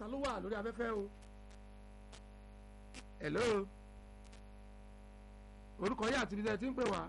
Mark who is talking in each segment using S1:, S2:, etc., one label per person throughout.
S1: ta ló wà lórí afẹ́fẹ́ o hello orúkọ yìí àti ibi tẹ́ ẹ ti ń pè wá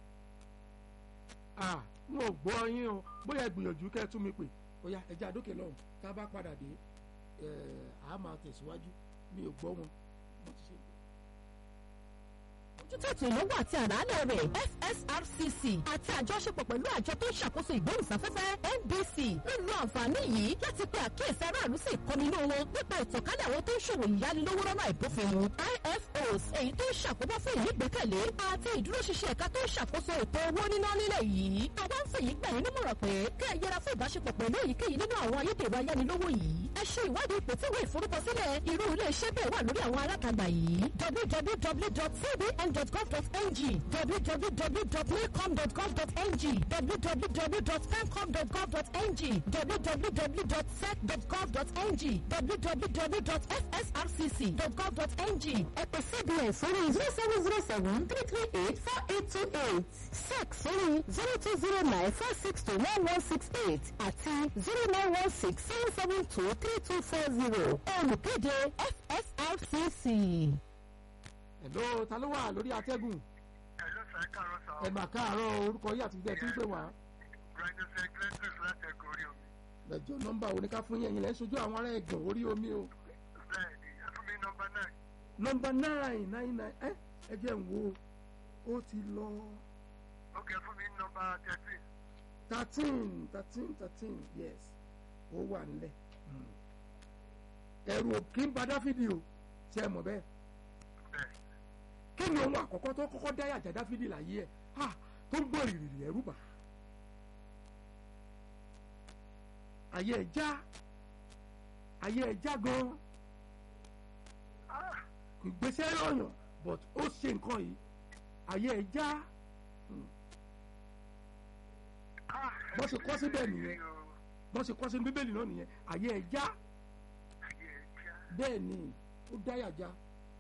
S1: ah mo ò gbọ́ yín o bóyá ẹ gbìyànjú kẹ́ ẹ tún mi pè bóyá ẹ jẹ́ àdókè lọ́hùn tá a bá padà dé ẹ á máa tẹ̀síwájú mi ò gbọ́ wọn wọ́n ti ṣe é
S2: ojútùú ètò ìnáwó àti àlàálẹ̀ rẹ̀ FSRCC àti àjọṣepọ̀ pẹ̀lú àjọ tó ń ṣàkóso ìgbóhùnsáfẹ́fẹ́ NBC ń lo àǹfààní yìí láti pe àkíyèsí aráàlú sí ìkọminú wọn nípa ìtànkálẹ̀ àwọn tó ń ṣòwò ìyánilówó lọ́nà àìbófinmu IFOs èyí tó ń ṣàkóbá fún ìnígbẹ́kẹ̀lé àti ìdúróṣinṣin ẹ̀ka tó ń ṣàkóso ètò owó níná nílẹ̀ yìí àwọn ń fèyí gbà yín nímọ̀ràn pé kẹ́ ẹ yẹra fún ìbáṣepọ̀ pẹ̀lú èyíkéyìí nínú àwọn ayédèrú ayánilówó yìí ẹ ṣe ìwádìí ipò tí ìwé ìforúkọsílẹ̀ irú ilé iṣẹ́ bẹ́ẹ̀ wà lórí àwọn alátagbà yìí www.cbn.gov.ng www.maycom.gov.ng www.femcom.gov.ng www.sec.gov.ng www.fsrcc.gov.ng ẹ pè cbn sórí zero seven zero seven three three eight four eight two eight sec sórí zero two zero nine four six two one one six eight àti zero nine one six seven seven two three two four zero olùkéde fsrcc.
S1: hello ta ló wà lórí atẹ́gùn
S3: Hello sir, káàárọ̀ sir.
S1: ẹ mà káàárọ̀ orúkọ yìí àti ibi tẹ́ ẹ ti ń pè wá
S3: Brightness Eclectus láti ẹ̀kọ́ orí omi.
S1: lẹ́jọ́ nọ́mbà wo ni ká fún yín ẹ̀yin lẹ́ ń sojú àwọn ará ẹ̀gbọ́n orí omi o
S3: Bẹ́ẹ̀ni, ẹ fún mi nọmba nine.
S1: nọ́mbà nine nine nine ẹ ẹ jẹ́ ń wo ó ti lọ
S3: Ok, ẹ fún mi nọmba thirteen.
S1: thirteen thirteen thirteen yes ó wà nílẹ̀ Mm. ẹ̀rù ò kí ń ba dáfídì o ṣe é mọ̀ bẹ́ẹ̀
S3: Bẹ́ẹ̀.
S1: kí ni ohun àkọ́kọ́ tó kọ́kọ́ dá yàjà dáfídì láyé ẹ̀ ha tó ń gbọ́ ìrìrì ẹ̀rù bà ayé ẹ̀ já ayé ẹ̀ já gan
S3: Ah,
S1: kò gbèsè lọ́yàn but ó ṣe nǹkan yìí ayé ẹ̀ já
S3: ah,
S1: Bó ṣe kọ́ síbẹ̀
S3: ẹ
S1: nìyẹn.
S3: o.
S1: bọ́n ṣe kọ́ sínú bíbélì náà nìyẹn ayé ẹ̀ já
S3: Ayé ẹ já.
S1: bẹ́ẹ̀ ni ó dá yàjà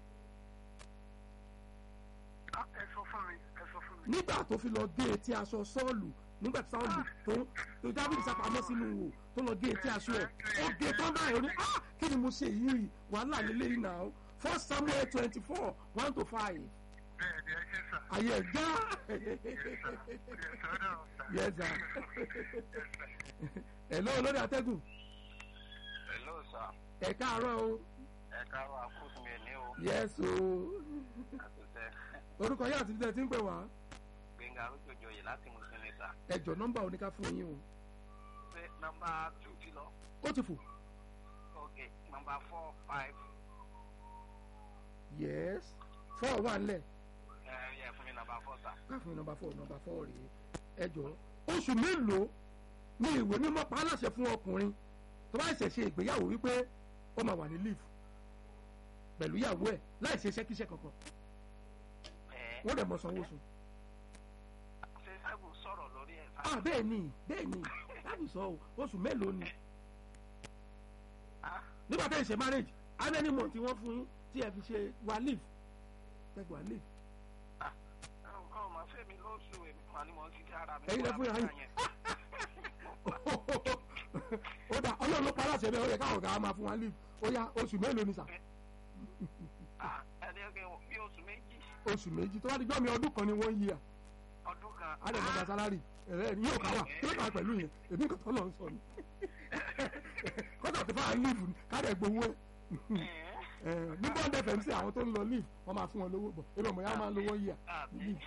S3: Ah, ẹ sọ fún mi, ẹ sọ fún mi.
S1: nígbà tó fi lọ gé etí aṣọ sọ́ọ̀lù nígbà tí sọ́ọ̀lù tó tó dábìlì sápamọ́ sínú wò tó lọ gé etí aṣọ ẹ̀ ó gé tán báyìí ó ní ah kí ni mo ṣe yìí wàhálà lélẹ́yìn náà first samuel twenty four one to five
S3: Bẹ́ẹ̀ni, ẹ ṣe sà.
S1: ayé ẹ̀ já
S3: Yes, sir. Yes, sir. No, sir.
S1: yes sir
S3: Yes, sir.
S1: ẹ̀ lọ́wọ́ lórí atẹ́gùn
S4: Hello sir.
S1: ẹ̀ káàárọ̀ o
S4: Ẹ káàárọ̀ àkóso mi ní o.
S1: yes o
S4: Àtúntẹ̀
S1: orúkọ yìí àti ìdílé tí ń pè wá
S4: Gbẹ̀ngà Arúgbòjòyè láti Mùsùlùmí sà.
S1: ẹ̀jọ̀ nọ́mbà oníká fún yín o
S4: Ṣé nọmba two ti lọ?
S1: ó ti fò
S4: Ok, nọmba four five.
S1: yes four wà nílẹ̀
S4: Ẹ yẹ fún mi nọmba four sà.
S1: káfíń nọmba four nọmba four rèé ẹjọ́ oṣù mélòó ni ìwé mímọ́ pa á láṣẹ fún ọkùnrin tó bá ṣẹ̀ ṣe ìgbéyàwó wípé ó máa wà ní leave pẹ̀lú ìyàwó ẹ̀ láì ṣe iṣẹ́kíṣẹ́ kankan
S4: Ẹ
S1: wọ́n dẹ̀ mọ sanwó oṣù.
S4: ṣe Ṣẹ́gun sọ̀rọ̀ lórí ẹ̀ sà.
S1: ah bẹ́ẹ̀ ni bẹ́ẹ̀ ni láti sọ o oṣù mélòó ni
S4: Ah,
S1: nígbà tẹ́ ẹ ṣe marriage how many months tí wọ́n fún yín tí ẹ fi ṣe wà leave tẹ́gbà wà leave
S4: ah, nǹkan ọmọ fẹ́mi lóṣù èmi mà ni mo ti dí ara mi.
S1: Ẹ̀yin lẹ fún yàrá yìí. ó dà ọlọ́run ló pa aláṣẹ bẹ́ẹ̀ ó yẹ káwọn ọ̀gá máa fún wa leave ó yá oṣù mélòó ni sà
S4: Ah, Ẹni ọkẹ bí oṣù méjì
S1: oṣù méjì tó bá di gbọ́ mi ọdún kan ni wọ́n yí à
S4: ọdún kan.
S1: á dẹ̀ mọ́ta sálárì ẹ̀rẹ́ ni yóò ká wà yóò ká pẹ̀lú yẹn èmi kò tọ́ lọ sọ ni kọ́tà tó fà leave ni ká dẹ̀ gbowó ẹ̀
S4: Ẹ
S1: ẹ̀ ní bond fm sí àwọn tó ń lọ leave wọ́n máa fún wọn lówó bọ̀ ebi ọmọ yà máa ń lówó yí à
S4: àbí.
S1: leave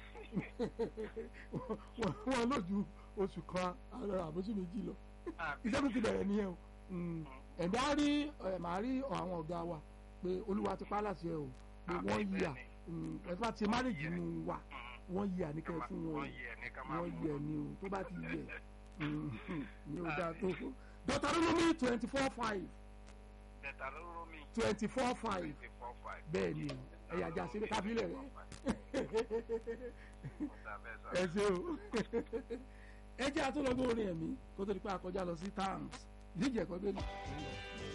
S1: wọ́n lójú oṣù kan àbóṣù méjì lọ
S4: àbí.
S1: iṣẹ́ tó ti bẹ̀rẹ̀ nìyẹn o Mm. ẹ̀mí á rí ẹ̀ máa rí àwọn ọ̀gá wa pé olúwa ti pa á láṣẹ o pé
S4: Àmín,
S1: wọ́n yí à
S4: bẹ́ẹ̀ni.
S1: ẹ̀ bá ti márèjì nù wa wọ́n yí à ní kẹ́ fún wọn o
S4: Wọ́n yẹ ní ká máa
S1: wọ́n
S4: mú.
S1: yẹ ni o tó bá ti yẹ ní o dáa tó Deuteronomy twenty four five
S4: Bẹ̀tà ló rọ́ mi.
S1: twenty four five
S4: Twenty four five.
S1: bẹ́ẹ̀ ni o ẹ̀yà ajá sílẹ̀ kábílẹ̀ rẹ̀
S4: Ọ̀sà bẹ́ẹ̀ sà.
S1: ẹ ṣe o ẹ jẹ́ àtúnlọ́gbọ́n orin ẹ̀mí kó tó di pé a kọjá lọ sí towns ìdíje ẹ̀kọ́ bẹ́ẹ̀ ni.